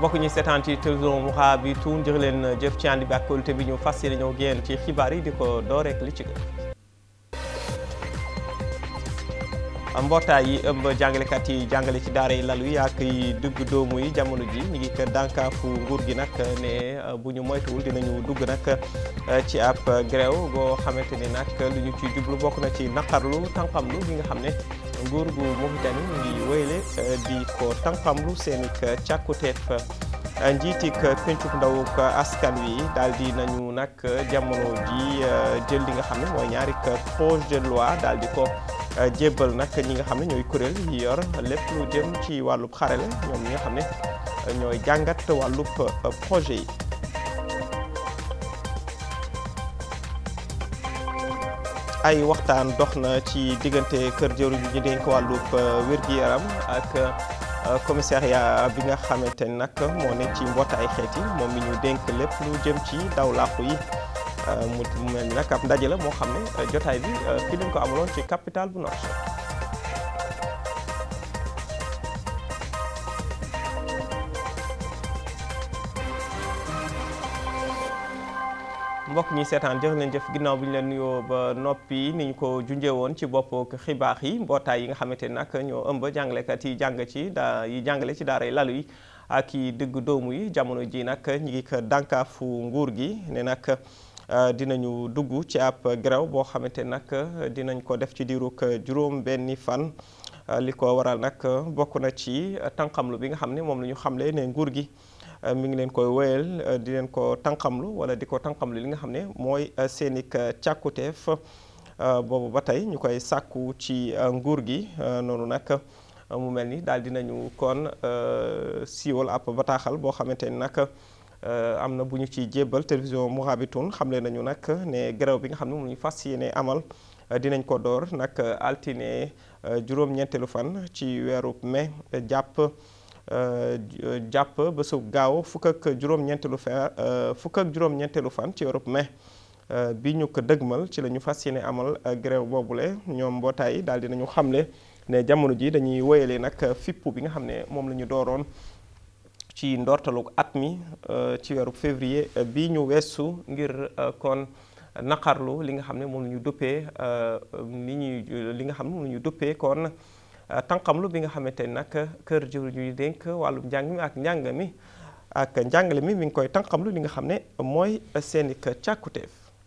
mbokk ñi seetaan ci télévision Mourabitoun jërë leen jëf ci ànd bi ak kóolute bi ñu fas yéene ñëw génn ci xibaar yi di ko door rek li ci gën. mbootaay yi ëmb jàngalekat yi jàngale ci daara yi lalu yi ak yi dugg doomu yi jamono ji ñu ngi kër dànkaafu nguur gi nag ne bu ñu moytuwul dinañu dugg nag ci ab grève goo xamante ni nag lu ñu ci jublu bokk na ci naqarlu tànqamlu bi nga xam ne nguur gu Mauritanie mu ngi wéyle di ko tànqamlu seen i càkkuteef njiitik pencuk ndawuk askan wi daal di nañu nag jamono ji jël li nga xam ne mooy ñaari projet de loi daal di ko jébbal nag ñi nga xam ne ñooy kuréel yi yor lépp lu jëm ci wàllub xarale ñoom ñi nga xam ne ñooy jàngat wàllub projet yi ay waxtaan dox na ci diggante kër jëru ji ñu dénk wàllub wér-gi-yaram ak commissariat bi nga xamante ni nag moo ne ci mbootaay xeet yi moom mi ñu dénk lépp lu jëm ci daw làqu yi mu mel ni nag ab ndaje la moo xam ne jotaay bi fii lañ ko amaloon ci capitale bu Nouakchott mbokk ñi seetaan jërë leen jëf ginnaaw bi ñu leen nuyoo ba noppi ni ñu ko junjee woon ci bopp xibaar yi mbootaay yi nga xamante ni nag ñoo ëmb jàngalekat yi jàng ci daa yi jàngale ci daara yi lalu yi ak yi digg doomu yi jamono ji nag ñi ngi ko dànkaafu nguur gi ne nag dinañu dugg ci ab grève boo xamante nag dinañ ko def ci diirug juróom benni fan li ko waral nag bokk na ci tànqamlu bi nga xam ne moom la ñu xamle ne nguur gi mi ngi leen koy wéyal di leen ko tànqamlu wala di ko tànqamlu li nga xam ne mooy seeni càkkuteef boobu ba tey ñu koy sàkku ci nguur gi noonu nag mu mel ni daal dinañu kon siiwal ab bataaxal boo xamante ni nag am na bu ñu ci jébbal télévision Mourabitoun xamle nañu nag ne grève bi nga xam ne moom ñu fas yéene amal dinañ ko door nag altine juróom-ñeenteelu fan ci weeru mai jàpp jàpp bésu gaaw fukk ak juróom-ñeenteelu fa fukk ak juróom-ñeenteelu fan ci weeru mai bi ñu ko dëgmal ci la ñu fas yéene amal grève boobule ñoom mbootaay yi daal dinañu xamle ne jamono ji dañuy wéyale nag fippu bi nga xam ne moom la ñu dooroon ci ndortalu at mi ci weeru février bi ñu weesu ngir kon naqarlu li nga xam ne moom la ñu duppee ni ñuy li nga xam ne moom la ñu duppee kon tànqamlu bi nga xamante ni nag kër jëwriñ ñuy dénk wàllum njàng mi ak njàng mi ak njàngale mi mi ngi koy tànqamlu li nga xam ne mooy seeni càkkuteef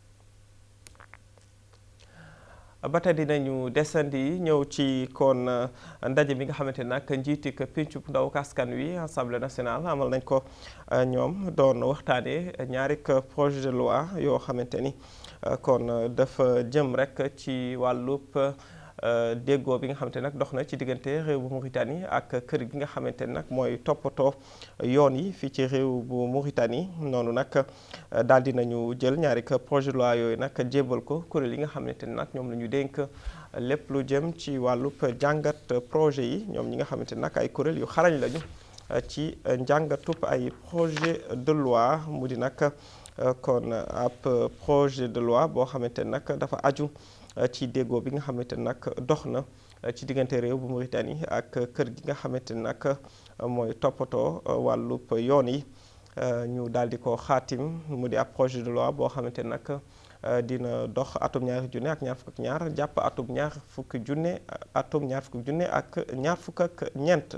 ba tey dinañu desandi ñëw ci kon ndaje bi nga xamante ne nag njiitik péncu ndaw askan wi assemblée nationale amal nañ ko ñoom doon waxtaanee ñaari projet de loi yoo xamante ni kon dafa jëm rek ci wàllub déggoo bi nga xamante nag dox na ci diggante réew bu Mauritanie ak kër gi nga xamante ne nag mooy toppatoo yoon yi fii ci réew bu Mauritanie noonu nag daal di nañu jël ñaari projet de loi yooyu nag jébbal ko kuréel yi nga xamante ne nag ñoom la ñu dénk lépp lu jëm ci wàllub jàngat projet yi ñoom ñi nga xamante ne nag ay kuréel yu xarañ lañu ci njàngatub ay projet de loi mu di nag kon ab projet de loi boo xamante ne nag dafa aju ci déggoo bi nga xamante ne nag dox na ci diggante réew bu Mauritanie ak kër gi nga xamante ne nag mooy toppatoo wàllub yoon yi ñu daal di ko xaatim mu di ab projet de loi boo xamante ne nag dina dox atum ñaari junne ak ñaar fukk ak ñaar jàpp atum ñaar fukki junne atum ñaar fukki junne ak ñaar fukk ak ñeent.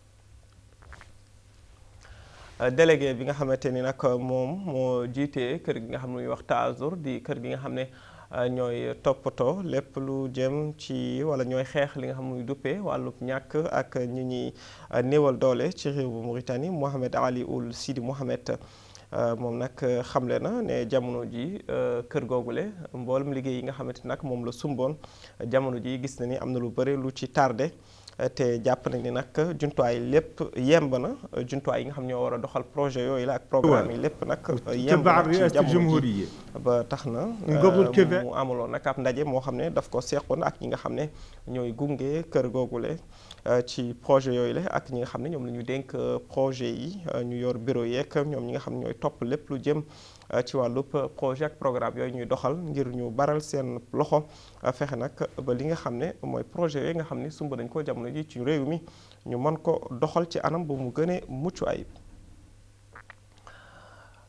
délégué bi nga xamante ni nag moom moo jiitee kër gi nga xam ne muy wax Taazur di kër gi nga xam ne. ñooy toppatoo lépp lu jëm ci wala ñooy xeex li nga xam muy duppee wàllub ñàkk ak ñi ñuy néewal doole ci réew bu Mauritanie Mohamed Ali Ould Sidi Mohamed moom nag xamle na ne jamono ji kër googule mboolem liggéey yi nga xamante nag moom la sumboon jamono ji gis na ni am na lu bëri lu ci tardé te jàpp nañ ni nag jumtuwaay lépp yemb na jumtuwaay yi nga xam ñoo war a doxal projet yooyu la ak programme yi lépp nag yemb na ci jamono ji ba tax na mu amaloon nag ab ndaje moo xam ne daf ko seqoon ak ñi nga xam ne ñooy gunge kër googule ci projet yooyu la ak ñi nga xam ne ñoom la ñu dénk projet yi ñu yor bureau yeeg ñoom ñi nga xam ne ñooy topp lépp lu jëm ci wàllub projet ak programme yooyu ñuy doxal ngir ñu baral seen loxo fexe nag ba li nga xam ne mooy projet yooyu nga xam ne sumb nañ ko jamono ji ci réew mi ñu mën ko doxal ci anam bu mu gënee mucc ayib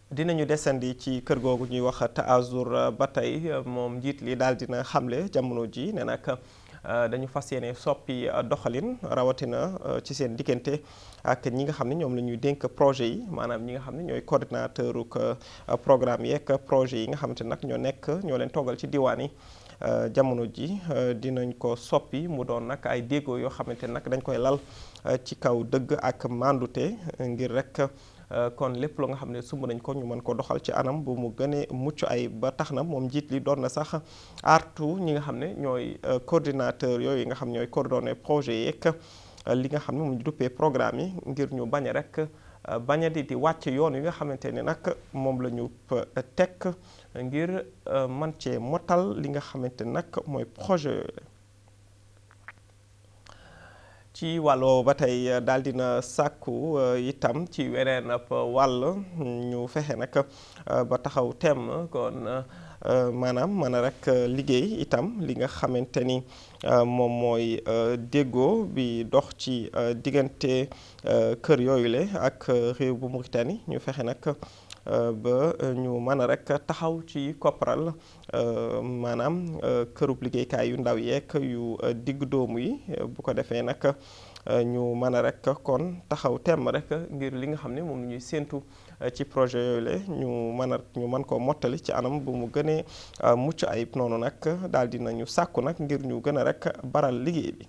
dinañu desandi ci kër googu ñuy wax Taazour ba tey moom njiit li daal dina xamle jamono ji ne nag dañu fas yéene soppi doxalin rawatina ci seen diggante ak ñi nga xam ne ñoom la ñuy dénk projet yi maanaam ñi nga xam ne ñooy coordinateur uk programme yeeg projet yi nga xamante nag ñoo nekk ñoo leen toggal ci diwaan yi jamono ji dinañ ko soppi mu doon nag ay déggoo yoo xamante nag dañ koy lal ci kaw dëgg ak mandute ngir rek kon lépp lu nga xam ne sumb nañ ko ñu mën ko doxal ci anam bu mu gënee mucc ay ba tax na moom njiit li doon na sax artu ñi nga xam ne ñooy coordinateur yooyu nga xam ñooy coordonné projet yeeg li nga xam ne mu duppee programme yi ngir ñu bañ a rek bañ a di di wàcc yoon yi nga xamante ne nag moom la ñu teg ngir man cee motal li nga xamante nag mooy projet yooyu ci wàll ba tey daal dina sàkku itam ci weneen ab wàll ñu fexe nag ba taxaw temm kon maanaam mën a rek liggéey itam li nga xamante ni moom mooy déggoo bi dox ci diggante kër yooyu le ak réew bu Mauritanie ñu fexe nag ba ñu mën a rek taxaw ci kopparal maanaam kërub liggéeykaay yu ndaw yeeg yu digg doomu yi bu ko defee nag ñu mën a rek kon taxaw temm rek ngir li nga xam ne moom ñuy séentu ci projet yooyu le ñu mën a ñu mën koo mottali ci anam bu mu gënee mucc ayib noonu nag daal di nañu sàkku nag ngir ñu gën a rek baral liggéey bi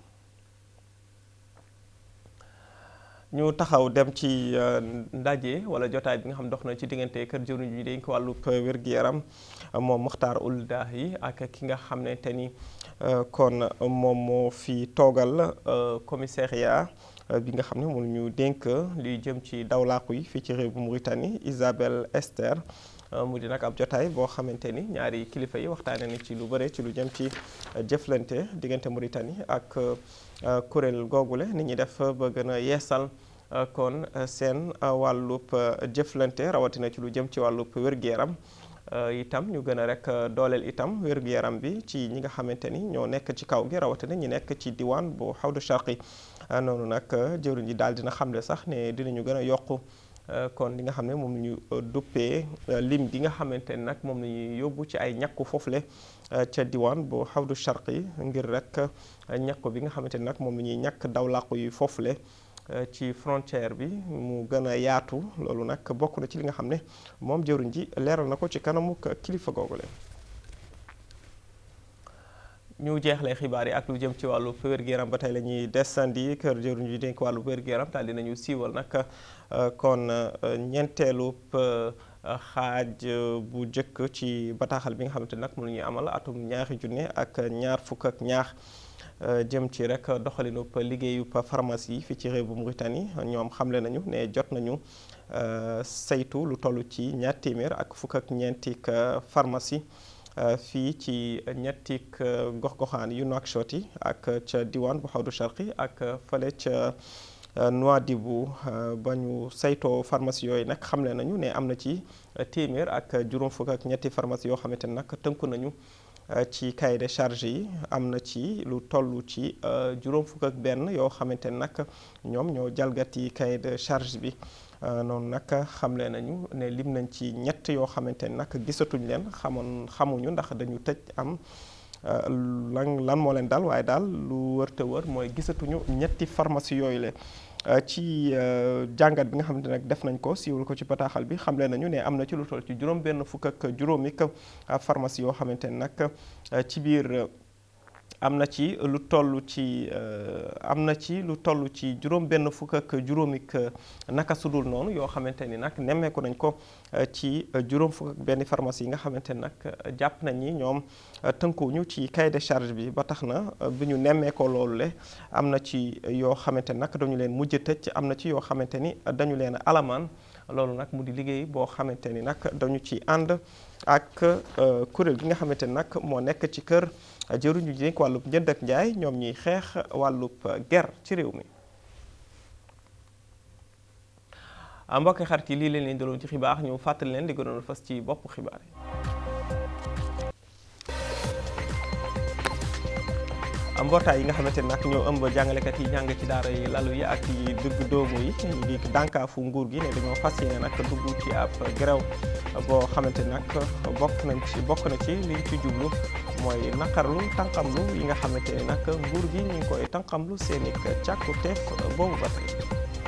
ñu taxaw dem ci ndaje wala jotaay bi nga xam dox na ci diggante kër jëwriñ ji dañ ko wàllub wér-gu-yaram moom Muxtaar Uldah yi ak ki nga xam ne te ni kon moom moo fi toogal commissariat bi nga xam ne moom ñu dénk luy jëm ci dawlaaku yi fii ci réew bu Mauritanie Isabelle Esther mu di nag ab jotaay boo xamante ni ñaari kilifa yi waxtaane ni ci lu bëre ci lu jëm ci jëflante diggante Mauritanie ak kuréel googule ni ñuy def ba gën a yeesal kon seen wàllub jëflante rawatina ci lu jëm ci wàllub wér-gu-yaram itam ñu gën a rek dooleel itam wér-gu-yaram bi ci ñi nga xamante ni ñoo nekk ci kaw gi rawatina ñi nekk ci diwaan bu xawdu sharqi noonu nag jëwriñ ji daal dina xamle sax ne dinañu gën a yokku kon li nga xam ne moom la ñu duppee lim bi nga xamante ni nag moom la ñuy yóbbu ci ay ñàkku foofule ca diwaan bu xawdu sharqi ngir rek ñàkku bi nga xamante ni nag moom la ñuy ñàkk daw làqu yi foofule ci frontière bi mu gën a yaatu loolu nag bokk na ci li nga xam ne moom jëwriñ ji leeral na ko ci kanamu kilifa googule ñu jeexlee xibaar yi ak lu jëm ci wàllu wér-gu-yaram ba tey la ñuy desandi kër jëwriñ ji dénk wàllu wér-gu-yaram daal dinañu siiwal nag kon ñeenteelu xaaj bu njëkk ci bataaxal bi nga xamante nag mu ñuy amal atum ñaari junne ak ñaar fukk ak ñaar jëm ci rek doxalinub liggéeyub pharmacie fii ci réew bu Mauritanie ñoom xamle nañu ne jot nañu saytu lu toll ci ñaar téeméer ak fukk ak ñeentik pharmacie fii ci ñettik gox-goxaan yu Nouakchott yi ak ca diwaan bu xawdu sharqi ak fële ca Nouadhibou ba ñu saytoo pharmacie yooyu nag xamle nañu ne am na ci téeméer ak juróom fukk ak ñetti pharmacie yoo xamante ne nag tënku nañu ci cahier de charge yi am na ci lu toll ci juróom fukk ak benn yoo xamante ne nag ñoom ñoo jalgati cahier de charge bi noonu nag xamle nañu ne lim nañ ci ñett yoo xamante ne nag gisatuñ leen xamoon xamuñu ndax dañu tëj am lan lan moo leen dal waaye daal lu wër te wër mooy gisatuñu ñetti pharmacie yooyu le ci jàngat bi nga xamante nag def nañ ko siiwal ko ci bataaxal bi xamle nañu ne am na ci lu toll ci juróom benn fukk ak juróomi pharmacie yoo xamante ne nag ci biir am na ci lu toll ci am na ci lu toll ci juróom benn fukk ak juróomi naka sudul noonu yoo xamante ni nag nemmeeku nañ ko ci juróom fukk ak benn pharmacie yi nga xamante ni nag jàpp nañ ni ñoom tënkuwuñu ci cahier de charge bi ba tax na bi ñu nemmeekoo loolu le am na ci yoo xamante ni nag dañu leen mujj tëj am na ci yoo xamante ni dañu leen alamaan loolu nag mu di liggéey boo xamante ni nag dañu ci ànd ak kuréel gi nga xamante ni nag moo nekk ci kër jëruñu ji dénk wàllub njënd ak njaay ñoom ñuy xeex wàllub ger ci réew mi mbokki xarit yi lii leen leen daloon ci xibaar ñu fàttali leen di gënoon fas ci bopp xibaar yi mbootaay yi nga xamante ni nag ñoo ëmb jàngalekat yi jàng ci daara yi lalu yi ak yi dëgg doomu yi ñu ngi dànkaafu nguur gi ne dañoo fas yéene nag dugg ci ab grève boo xamante ni nag bokk nañ ci bokk na ci liñ ci jublu mooy naqarlu tànqamlu yi nga xamante ni nag nguur gi ñu ngi koy tànqamlu seen i càkkuteef boobu ba tey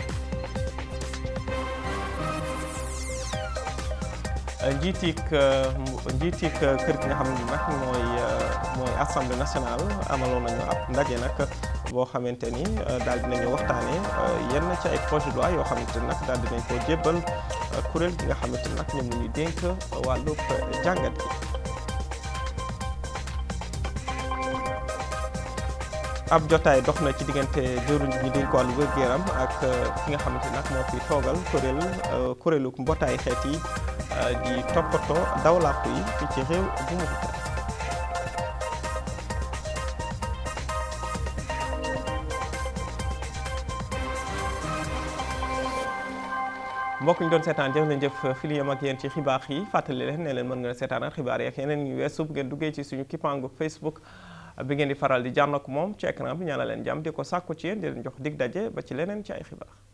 njiitik njiitik kër gi nga xam ne nag mooy mooy assemblée nationale amaloon nañu ab ndaje nag boo xamante ni daal dinañu waxtaane yenn ci ay projet de loi yoo xamante ni nag daal dinañ ko jébbal kuréel gi nga xamante ni nag ñoom la ñuy dénk wàllub jàngat gi ab jotaay dox na ci diggante jëruñ ñi dénk wàllu wér-gu-yaram ak ki nga xamante nag moo fi toogal kuréel kuréelu mbootaay xeet yi di toppatoo dawlàkku yi fi ci réew bu mu mbokk ñu doon seetaan jëf leen jëf fi li yem ak yéen ci xibaar yi fàttali leen ne leen mën nga seetaanal xibaar yi ak yeneen ñu weesu bu ngeen duggee ci suñu kippaangu Facebook bi ngeen di faral di jànn ak moom ci écran bi ñaanal leen jàmm di ko sàkku ci yéen di leen jox dig daje ba ci leneen ci ay xibaar